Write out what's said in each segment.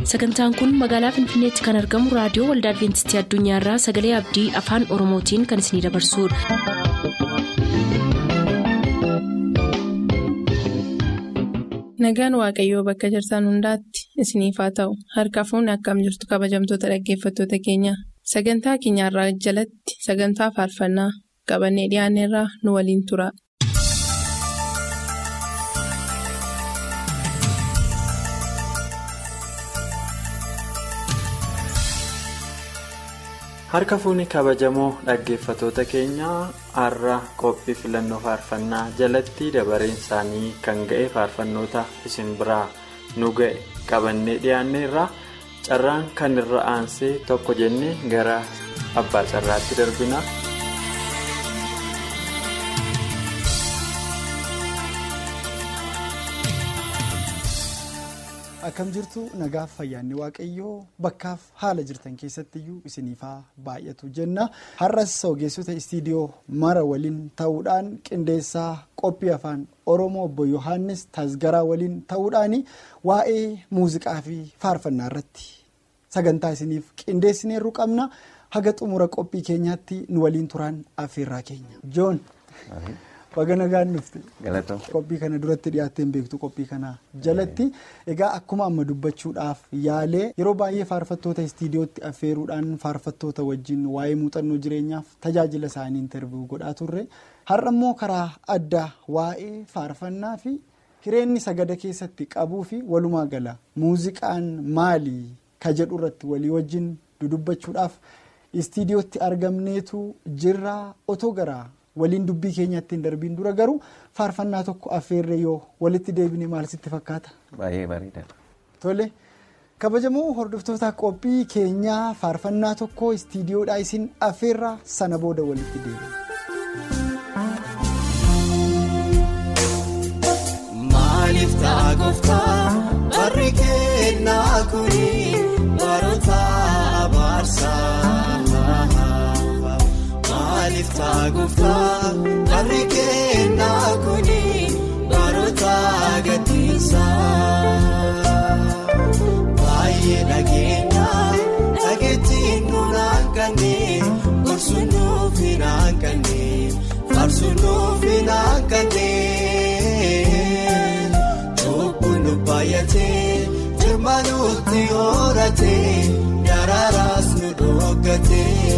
sagantaan kun magaalaa finfinneetti kan argamu raadiyoo waldaa adventistii addunyaarraa sagalee abdii afaan oromootiin kan isinidabarsudha. nagaan waaqayyoo bakka jirtan hundaatti isiniif haa ta'u harka fuunni akkam jirtu kabajamtoota dhaggeeffattoota keenya sagantaa keenyarraa jalatti sagantaa faarfannaa qabannee dhiyaanneerraa nu waliin tura. harka fuunni kabajamoo dhaggeeffatoota keenyaa har'a qophii filannoo faarfannaa jalatti dabareen isaanii kan ga'e faarfannoota isin biraa nu ga'e qabannee dhiyaanneerra carraan kan irra aansee tokko jennee gara abbaa carraatti darbina. akkam jirtu nagaaf fayyaanni waaqayyoo bakkaaf haala jirtan keessattiyyuu isiniifaa baay'atu jenna har'as ogeessota istiidiyoo mara waliin ta'uudhaan qindeessaa qophii afaan oromoo obbo yohaannis tasgaraa waliin ta'uudhaan waa'ee muuziqaa fi faarfannaa irratti sagantaa isiniif qindeessineerru qabna haga xumura qophii keenyaatti nu waliin turaan affeerraa keenya joon. Baga nagaan dhufte. Qophii kana duratti dhiyaattee hin beektu qophii kana jalatti egaa akkuma amma dubbachuudhaaf yaalee yeroo baay'ee faarfattoota istiidiyootti affeeruudhaan faarfattoota wajjin waa'ee muuxannoo jireenyaaf tajaajila isaanii intervi'uu godhaa turre har'a immoo karaa addaa waa'ee faarfannaa fi hireenni sagada keessatti qabuu fi walumaa gala muuziqaan maali ka jedhu irratti walii wajjin dudubbachuudhaaf istiidiyootti argamneetu jirra otoo garaa. waliin dubbii keenyatti hin darbiin dura garuu faarfannaa tokko affeerree yoo walitti deebine maal sitti fakkaata. Baay'ee bareeda. Tole kabajamoo hordoftoota qophii keenyaa faarfannaa tokko istiidiyoodhaa isin affeerraa sana booda walitti deebina. Maaliif ta'a gooftaa barri kennaa kuni baroota abaarsaa. Maaliif ta'a gooftaa barri kennaa kuni baroota gatiinsaa. Baay'ee dhageenya dhageettiin nuun hanqanne gorsuun nuuf hin hanqanne faarsuun nuuf hin hanqanne. Chubbuun nu baay'atee jirma nutti horatee daraaraas nu dhokatee.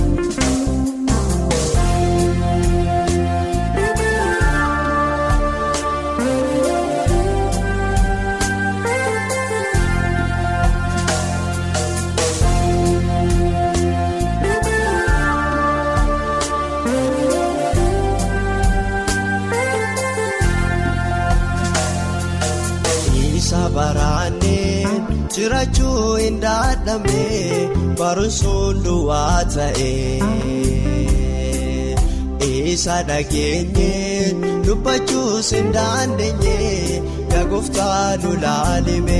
Baraanee jiraachuu hin dadhabne barumsuun duwwaa ta'e. Isa dhageenye dubbachuus hin dandeenye yaagoftaa nu laalime.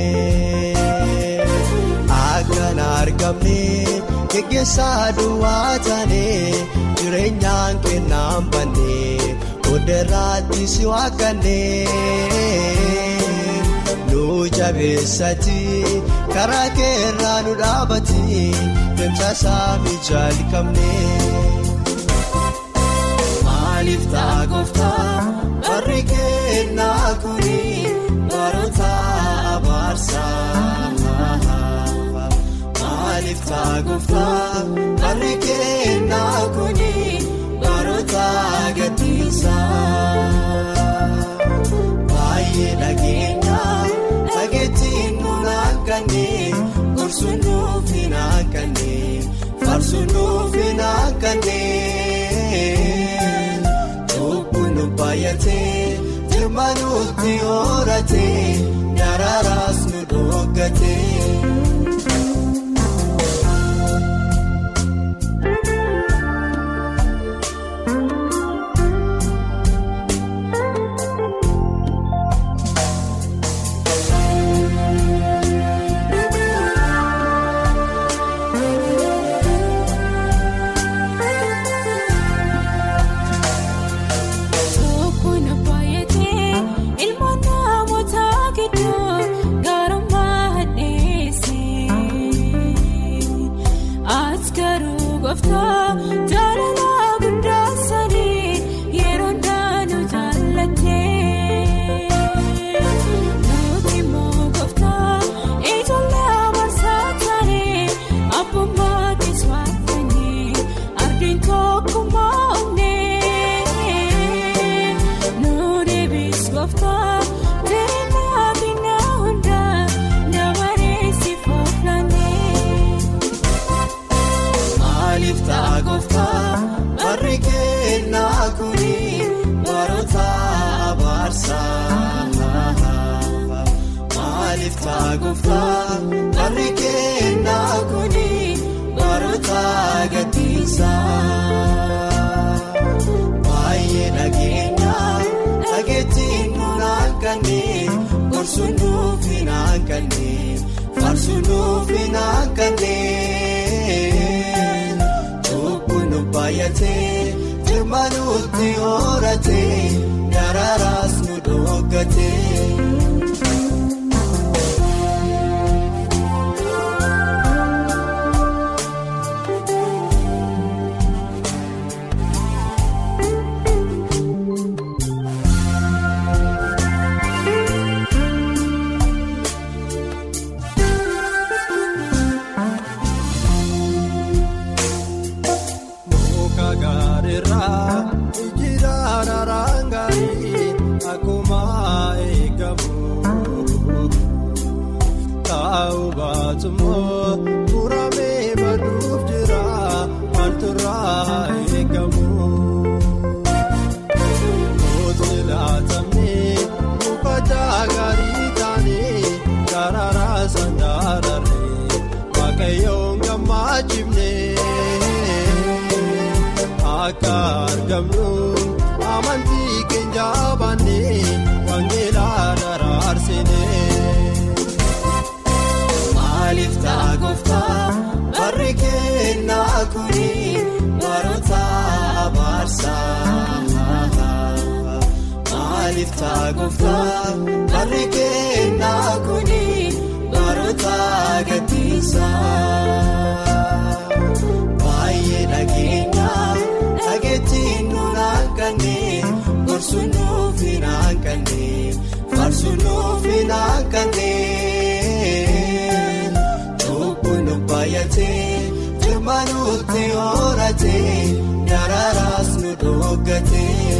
Akkan argamne geggeessaa duwwaa taane jireenyaan kennaan banne odeerraatti si waaqanne. nu jabeessati karaa keerraa nu dhaabati deemsa saami jalqabne. Maaliif ta'a gooftaa barri kennaa kuni baroota abaarsaa. Maaliif ta'a gooftaa barri kennaa kuni baroota gatiinsaa. Baay'ee dhageenya. Dhageettiin nuun hanqanne gorsuun nuuf hin hanqanne faarsuun nuuf hin hanqanne. Chubbuun nu baay'atee jirma nutti horatee daraaraas nu dhokatee. Kun baay'atee ilmoo namoota gidduu gaara gooftaa jaalala guddaa sadii yeroo ndaanuu jaallattee nuti immoo gooftaa ijoollee amarsaa taanee abbummaa keessummaatanii ardiin tokkummaa onnee nu deebis gooftaa jireenya keenyaa hundaa dabareessi foofnannee. Maaliif ta'a gooftaa barri kennaa kuni baroota abaarsaa? Maaliif ta'a gooftaa barri kennaa kuni baroota gadhiisaa? Baay'ee nageenya dhageettiin nuun akkannee gorsuun nuuf hin akkannee faarsuun nuuf hin akkannee. Chukwu nu baay'atee jirma nutti horatee dararaas nu dhokatee. Muka gaariirraa ijjiiraan araan gaarii akkuma eegamu. Taa'u baatummoo muramee baduuf jira maalturraa eegamu. Kooti laatamee muka jaagaarii taanee daraaraa sandaararee waaqayyoon gammaachifnee. Akka argamnu amantii keenya baannee wangeelaa daraarsinee. Maaliif ta'a gooftaa barri kennaa kuni baroota abaarsaa? Maaliif ta'a gooftaa barri kennaa kuni baroota gadhiisaa? Baay'ee nageenya dhageettiin nuun akkannee gorsuun nuuf hin akkannee faarsuun nuuf hin akkannee. Chukwu nu baay'atee jirma nutti horatee dararaas nu dhokatee.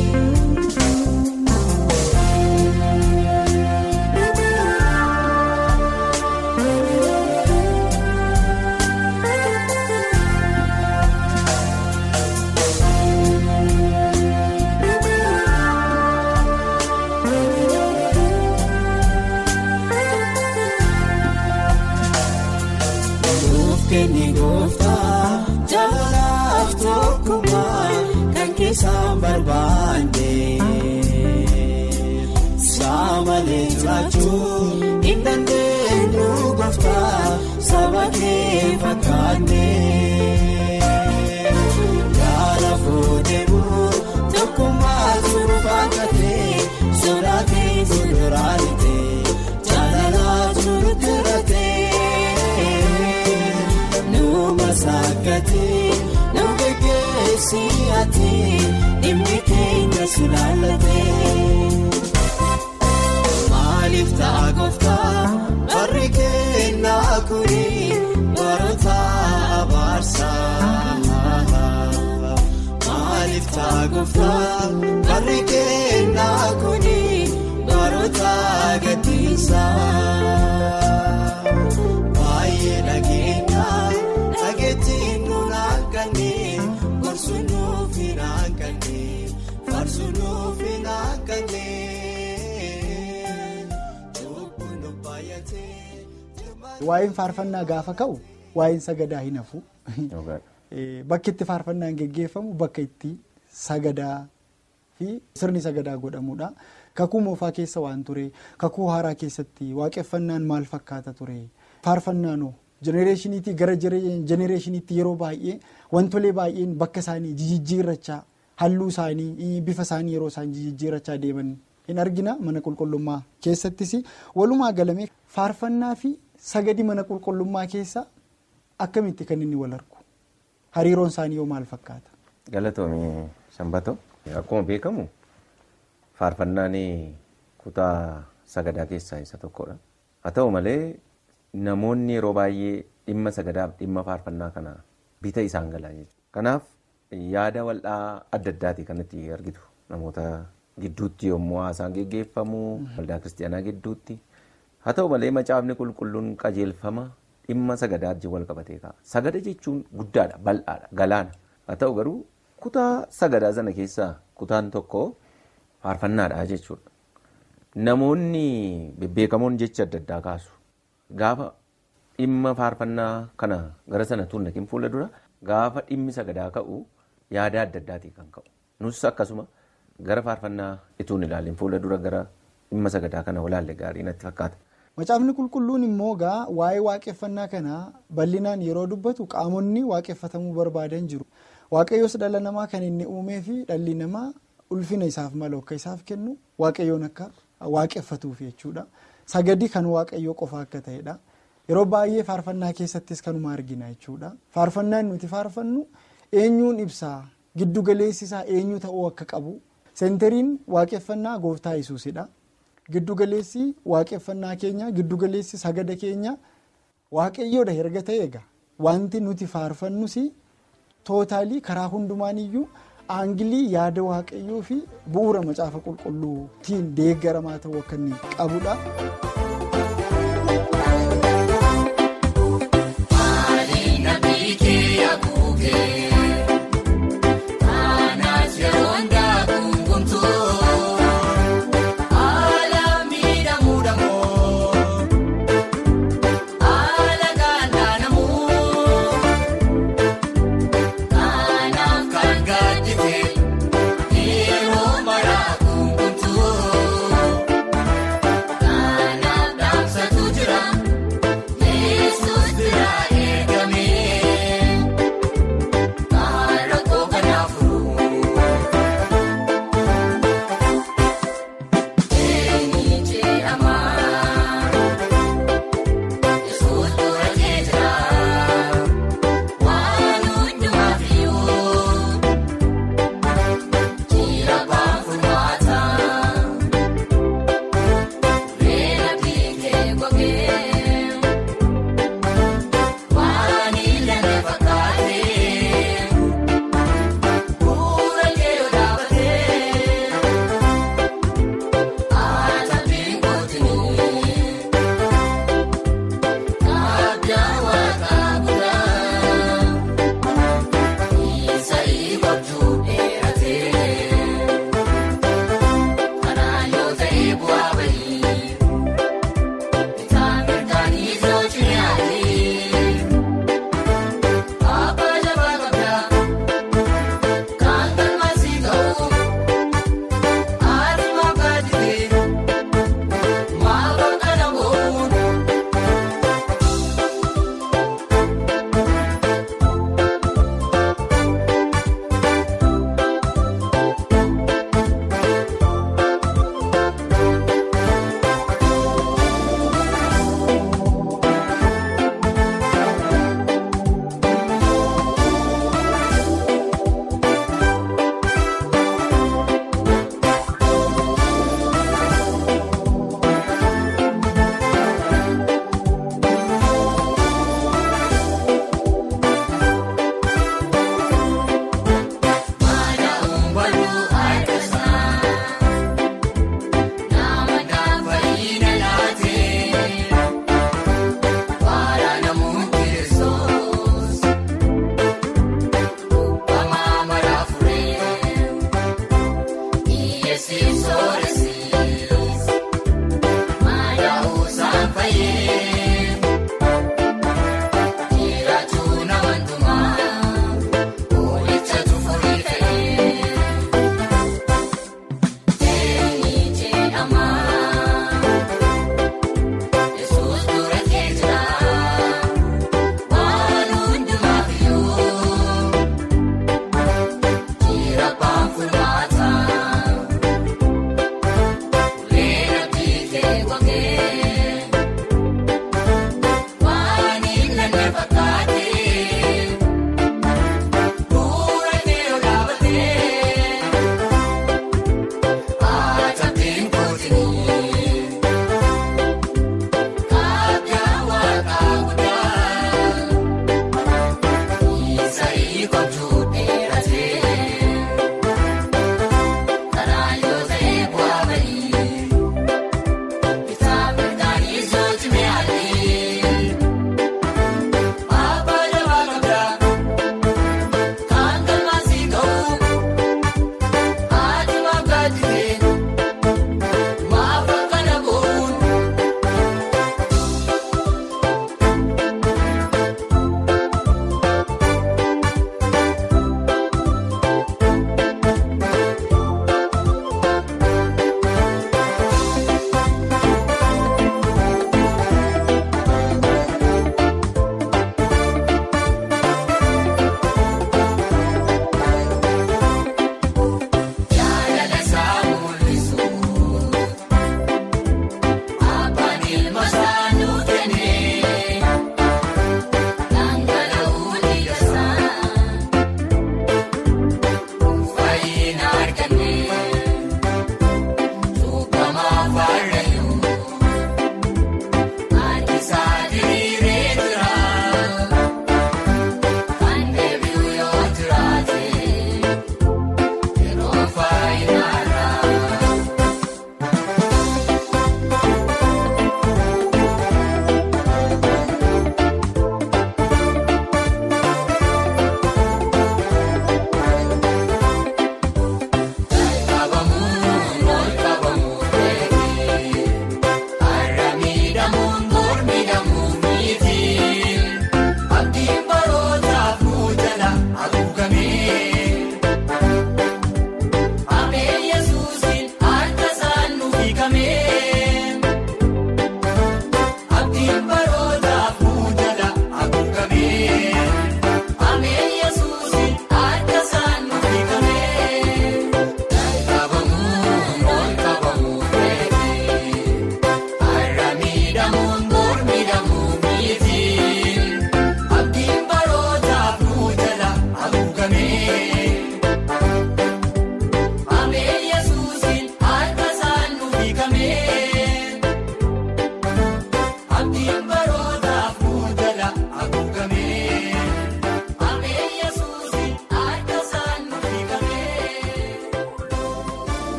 Nuuf kenni gooftaa jaalalaaf tokkummaa kan keessaan barbaanne. Saamalee jiraachuu hin dandeenyu gooftaa saba kee fakkaanne. Gaara fuudheemu tokkummaa suura fakkatee sodaatee fuulduraanitee jaalalaa surutti ratee. Numa saakatee nama geggeessi ati dhimmi keenya si laallatee. Maaliif ta'a gooftaa barri kennaa kuni baroota abaarsaa? Maaliif ta'a gooftaa barri kennaa kuni baroota gadhiisaa? Baay'ee nageenya dhageettiin nuun akkannee gorsuun nuuf hin akkannee faarsuun nuuf hin akkannee. Chukwu nu baay'atee jirma. Waa'een faarfannaa gaafa ka'u waa'een sagadaa hin hafu. Eh, Bakki itti faarfannaan geggeeffamu bakka itti sagadaa fi sirni sagadaa godhamudha. Kakuu moofaa keessa waan ture kakuu haaraa keessatti waaqeffannaan maal fakkaata ture faarfannaanoo jenereeshiniitii gara jenereeshiniitti yeroo baay'ee wantolee baay'een bakka isaanii jijjiirrachaa halluu isaanii bifa isaanii yeroo isaan jijjiirrachaa deeman hin argina mana qulqullummaa keessattis walumaa galamee faarfannaa fi sagadi mana qulqullummaa keessa akkamitti kan inni wal argu hariiroon isaanii yoo maal fakkaata? Galatoomii Sanbatoo. Akkuma beekamu faarfannaan kutaa sagadaa keessaa isa tokkodha. Haa ta'u malee namoonni yeroo baay'ee dhimma sagadaaf dhimma faarfannaa kana bita isaan galaa jechuudha. Kanaaf yaada wal'aa adda addaati kan itti argitu namoota gidduutti yommuu haasaan geggeeffamu waldaa kiristaanaa gidduutti. Haa ta'u malee macaafni qulqulluun qajeelfama dhimma sagadaa wajjin wal qabatee ka'a. Sagada jechuun guddaadha, bal'aadha, galaana. Haa ta'u garuu kutaa sagadaa sana keessaa kutaan tokko faarfannaadha jechuudha. Namoonni bebbeekamoon jecha adda addaa kaasu. Gaafa dhimma faarfannaa kana gara sana tuunnakin fuula dura gaafa dhimmi sagadaa ka'u yaada adda addaatii kan ka'u. Nus akkasuma gara faarfannaa ituun ilaalin fuula dura gara dhimma sagadaa kana walaalle gaarii natti fakkaata. Macaafni qulqulluun immoo gaa waa'ee waaqeffannaa kanaa bal'inaan yeroo dubbatu qaamonni waaqeffatamuu barbaadan jiru. Waaqayyoos dhala namaa kan inni uumee fi dhalli namaa ulfina isaaf malu akka isaaf kennu waaqayyoon akka waaqeffatuuf jechuudha. Sagadi kan waaqayyoo qofa akka ta'edha. Yeroo baay'ee faarfannaa keessattis kanuma argina jechuudha. Faarfannaan nuti faarfannu eenyuun ibsaa giddugaleessi isaa eenyu ta'uu akka qabu seentariin waaqeffannaa gooftaa yesuusidha. Giddugaleessi waaqeffannaa keenya giddugaleessi sagada keenya waaqayyoodha erga ta'e egaa wanti nuti faarfannus tootaalii karaa hundumaan iyyuu aangilii yaada waaqayyoo fi bu'uura macaafa qulqulluutiin deeggaramaa ta'uu akka inni qabudha. Kan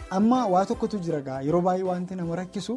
amma waa tokkotu jira gaa yeroo baay'ee wanti nama rakkisu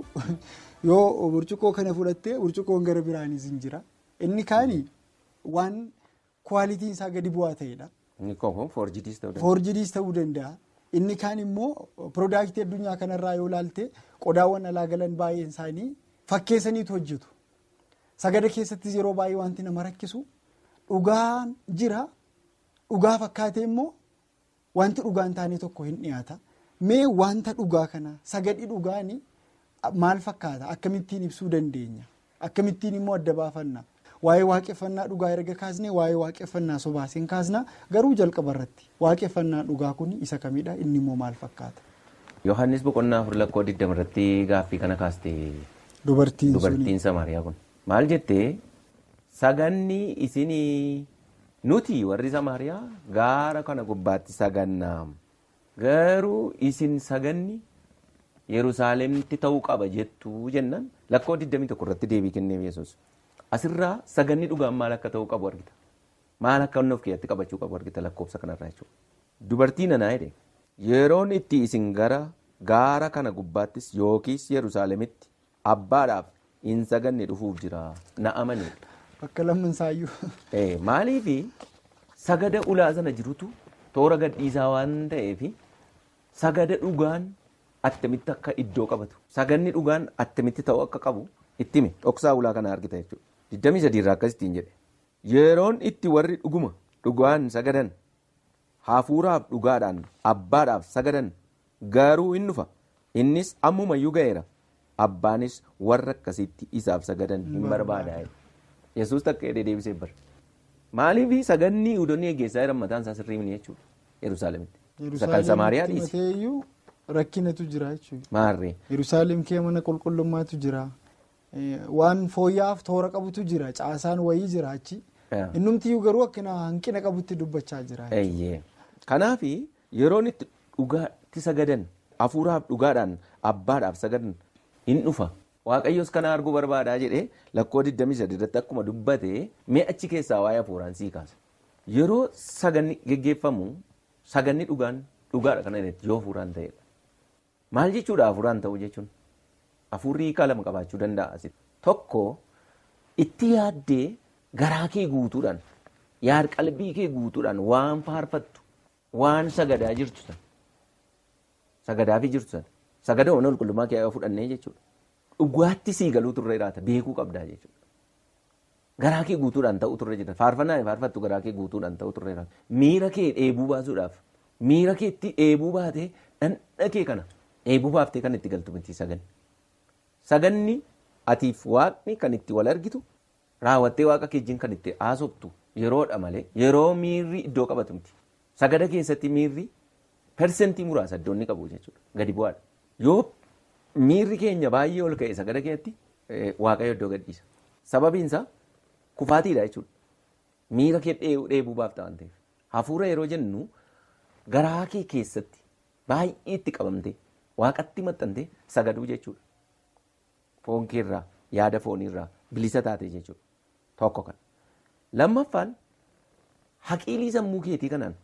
yoo burcuqqoo kana fudhattee burcuqqoon gara biraanis hin jira inni kaani waan kwaalitiin isaa gadi bu'aa ta'edha. Inni kun foorjidiis ta'uu danda'a. Foorjidiis ta'uu danda'a. Inni kaan immoo piroodaaktii addunyaa kanarraa yoo ilaalte qodaawwan alaa galan baay'een isaanii fakkeessaniitu hojjetu. Sagada keessattis yeroo baay'ee wanti nama rakkisu dhugaan jira. Dhugaa fakkaatee immoo wanti dhugaan taanee tokko hin dhiyaata. Mee wanta dhugaa kana sagadhi dhugaanii maal fakkaata? Akkamittiin ibsuu dandeenya? Akkamittiin immoo adda baafanna? Waa'ee waaqeffannaa dhugaa erga kaasnee waa'ee waaqeffannaa sobaas hin kaasna garuu jalqaba irratti waaqeffannaa dhugaa kun isa kamidha? Inni immoo maal fakkaata? Yohaannis boqonnaa afur lakkoo digdama irratti gaaffii kana kaaste Dubartiin suni dubartiin Samaariyaa kun maal jettee saganni isinii nuti warri Samaariyaa gaara kana gubbaatti sagannaa garuu isin saganni Yerusaalemitti ta'uu qaba jettuu jennan lakkoo 21 irratti deebii kenneef Yesuus. Asirraa saganni dhugaan maal akka ta'uu qabu argita. Maal akka inni of keessatti qabachuu qabu argita lakkoofsa kanarraa jechuudha. Dubartiin anaa jedhe yeroon itti isin gara gaara kana gubbaattis yookiis Yerusaalemitti abbaadhaaf hin saganne dhufuuf jira na amanee. bakka lammansaayyuu Eh, Maaliifi sagada ulaa sana jirutu toora gadhiisaa waan ta'eef sagada dhugaan attamitti akka iddoo qabatu saganni dhugaan attamitti ta'uu akka qabu itti hime dhoksaa ulaa kana argita jechuudha. 23 irraa akkasittiin jedhe yeroon itti warri dhuguma dhugaan sagadan hafuuraaf dhugaadhaan abbaadhaaf sagadan garuu hin dhufa innis ammumayyuu ga'eera abbaanis warra akkasitti isaaf sagadan hin barbaada jedhe. Yesuus takka jedhee deebisee bara. Maaliif saganni Yihudoonni eeggeessaa jiran mataan isaa sirrii miti jechuudha. Yerusaalemitti. Isa kan Samaariyaa dhiise. Mateeyyuu rakkinatu jira jechuudha. Maarree. Yerusaalem kee mana qulqullummaatu jira. Eh, Waan fooyya'aaf toora qabutu jira. Caasaan wayii jira achi. Yaa. Innumtiyyuu garuu akkina hanqina qabutti dubbachaa jira. Eeyyee. Kanaaf yeroon itti dhugaatti sagadan hafuuraaf dhugaadhaan abbaadhaaf sagadan hin dhufa. Waaqayyos kana arguu barbaadaa jedhee lakkoo 23 irratti akkuma dubbate mee achi keessaa waa'ee hafuuraan sii kaasa. Yeroo saganni geggeeffamu saganni dhugaan dhugaadha kana irratti yoo hafuuraan ta'edha. Maal jechuudha hafuuraan ta'u jechuun? Hafuurri hiikaa lama qabaachuu danda'a asitti. Tokko itti yaaddee garaa kee guutuudhaan yaad qalbii kee guutuudhaan waan faarfattu waan sagadaa jirtu sana sagadaafii jirtu sana sagada mana qulqullummaa kee fudhannee jechuudha. Dhugaatti sii galuu turre jiraata beekuu qabdaa jechuudha. Garaa kee guutuudhaan ta'u turre jiraata faarfannaa faarfattu garaa kee guutuudhaan ta'u turre jiraata miira kee dheebuu baasuudhaaf miira keetti dheebuu baatee dhandha kee kana dheebuu baaftee kan itti galtu miti saganni. Saganni atiif waaqni kan itti wal argitu raawwattee waaqa keejjiin kan itti haasoftu yeroodha malee yeroo miirri iddoo qabatu miti. Sagada keessatti miirri persentii muraasa iddoo inni qabu jechuudha. Gadi bu'aadha. Yoo miirri keenya baay'ee ol ka'e sagada keessatti eh, waaqayyo iddoo gadhiisa. Sababiin isaa kufaatiidha jechuudha. Miira kee dheebuu dheebuu baafta waan ta'eef. Hafuura yeroo jennu garaa kee keessatti baay'ee itti qabamtee waaqatti maxxantee sagaduu jechuudha. Foon keerraa yaada fooniirraa bilisa taate jechuudha. Tokko kana. Lammaffaan haqiilii sammuu keetii kanaan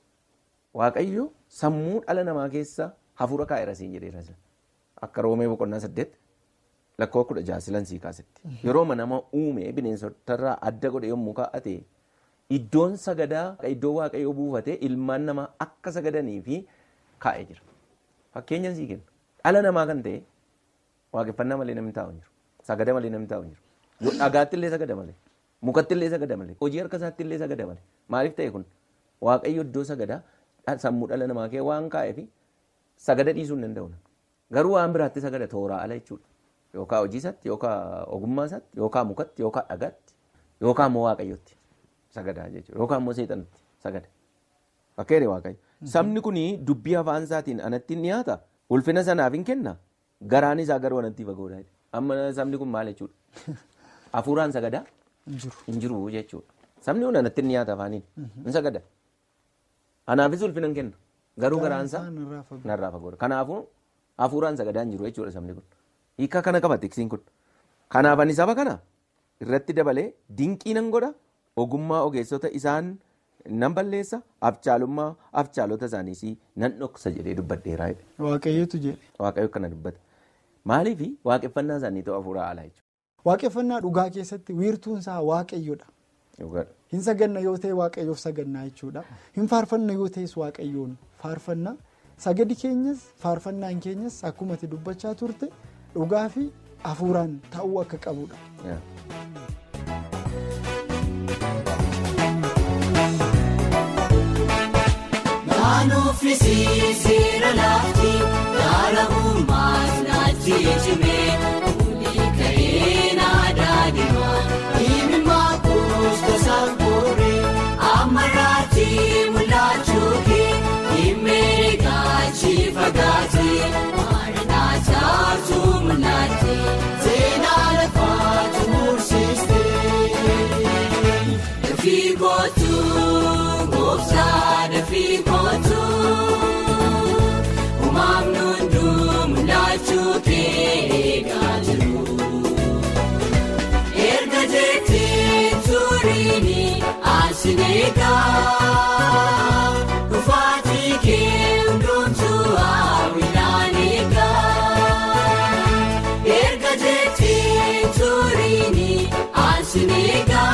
waaqayyo sammuu dhala namaa keessa hafuura kaa'eera siin jedheera. Akka roomee boqonnaa saddeet lakkoo kudha jaha silan sii kaasetti. Yeroo nama uume bineensotarraa adda godhe yommuu kaa'ate iddoon sagadaa iddoo waaqayyoo buufatee ilmaan namaa akka sagadanii fi kaa'ee jira. Fakkeenyan sii kenna. Dhala namaa kan ta'e waaqeffannaa malee namni taa'u hin jiru. Sagada malee namni taa'u hin jiru. Yoo dhagaatti illee sagada malee. Mukatti illee sagada malee. Hojii harka isaatti illee sagada malee. Maaliif ta'e kun? Waaqayyo iddoo sagadaa sammuu dhala namaa kee waan kaa'eef sagada dhiisuu hin danda'u. Garuu waan biraatti sagada tooraa ala jechuudha. Yookaan hojii isaatti, yookaan ogummaa isaatti, yookaan mukatti, yookaan dhagaatti, yookaan immoo waaqayyotti sagadaa jechuudha. Yookaan immoo seexanatti sagada. Fakkeenya waaqayyo. Sabni kun dubbii afaan isaatiin anatti hin dhiyaata. Ulfina sanaaf hin kenna. Garaan isaa garuu anatti fagoodha. Amma sabni kun maal jechuudha? Hafuuraan sagadaa hin jiru jechuudha. Sabni kun anatti hin dhiyaata afaaniin. Hin sagada. Anaafis ulfina hin kenna. Garuu garaan isaa narraa fagoodha. Kanaafuu hafuuraan sagadaa hin jiru jechuudha sabni kun. Hiika kana qaba tiksiin kun. Kanaaf ani saba kana irratti dabalee dinqii nan godha ogummaa ogeessota isaan nan balleessa afcaalummaa afcaalota isaaniis nan dhoksa jedhee dubbadheeraa jedhe. Waaqayyotu jedhe. Waaqayyo kana dubbata. Maaliif waaqeffannaa isaanii ta'u hafuura alaa jechuudha. Waaqeffannaa dhugaa keessatti wiirtuun isaa waaqayyodha. Hin saganna yoo ta'e waaqayyoof sagannaa jechuudha. Hin faarfanna yoo ta'es waaqayyoon faarfanna. Sagadi keenyas faarfannaan keenyas akkuma ati dubbachaa turte dhugaa fi hafuuraan ta'uu akka qabudha. Naannoofi seera laafti gaara uumaas naatti cimee olii ka'ee naadaa deema himimaa kuusta sangooree ammarraatti mul'achuu kee himee gaachi fagaatee maarinaa taatu mul'attee seenaa lafaa tumursistee dafii kootu gooftaa dafii kootu uumamni hunduu mul'achuu kee eegaa jiru erga jettee turiini asiin eegaa dhufaatii kee hundumtuu hawwiidhaan eegaa erga jettee turiini asiin eegaa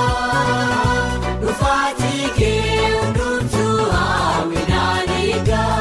dhufaatii kee hundumtuu hawwiidhaan eegaa.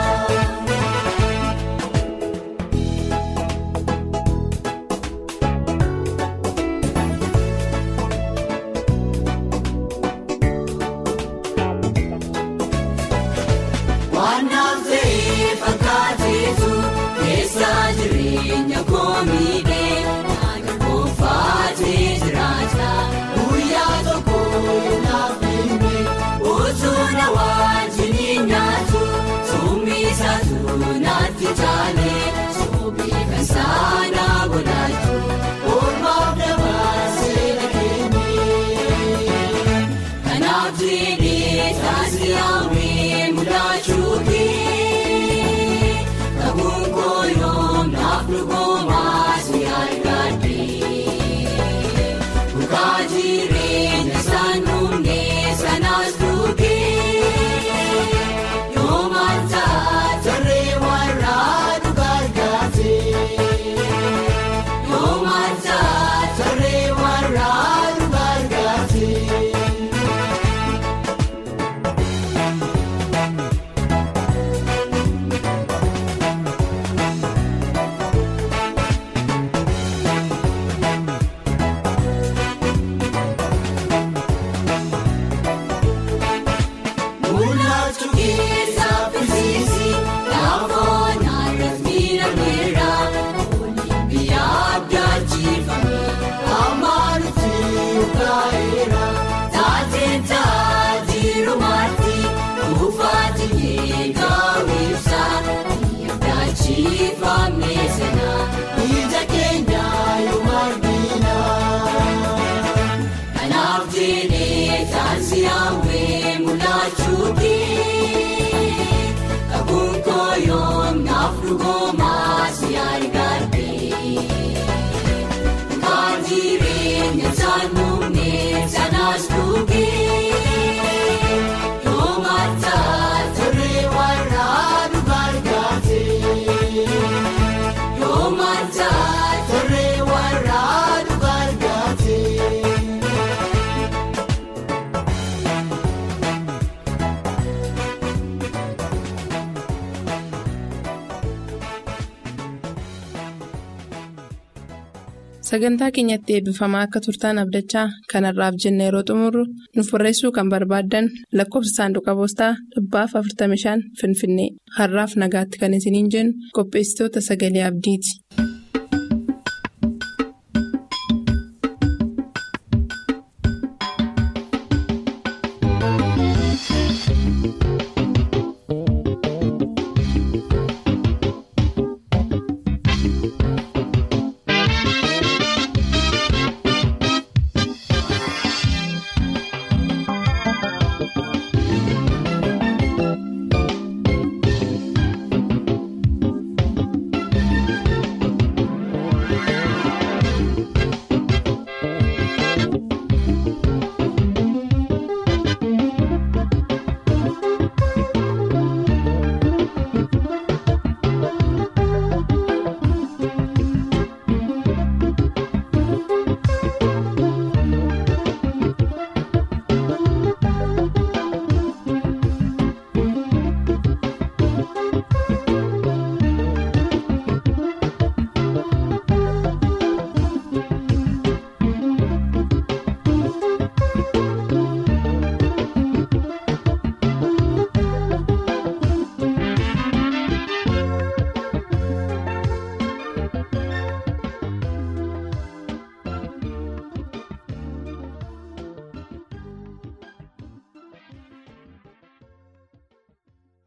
Waan naftee fakkaateetu keessa jireenya koomiidhee nyaata kofaatee jiraata guyyaa tokko naaf hime utuu na wajjin nyaatu summisaatu naatti taane sobii kan saana godhatu oolmaaf dabarsee na kenne. Kanaaf jedhee taasifamee mul'achuu kee Kabuun kooyoom naaf dhugoomaa si argadhee Dhugaa jireenya isaan dhumnee sanaas dhugee Yoo maalta tarree warraa dhugaa argatee Yoo maalta tarree warraa dhugaa argatee. Mul'atu keessaa firsiisi laafoo naannoo miidhageera waliin biyya abdaachifame amaanutti ukaayeera taateen taajiru marti kufaati eegaa ibsa biyya abdaachifame sana ija keenya yoo argina. Kanaaf jedhee taasifamee mul'achuu kee Kabuun kooyoom naaf dhugoomaa si argadhee Dhugaan jireenya isaan dhumnee sanaas dhugee Yoo maalta turre warraa dhugaa argatee Yoo maalta turre warraa dhugaa argatee. Sagantaa keenyatti eebbifamaa akka turtaan abdachaa kanarraaf jenna yeroo xumurru nuuf barreessuu kan barbaaddan lakkoofsa saanduqa poostaa dhibbaaf 45 Finfinnee har'aaf nagaatti kan isiniin jennu qopheessitoota sagalee abdiiti.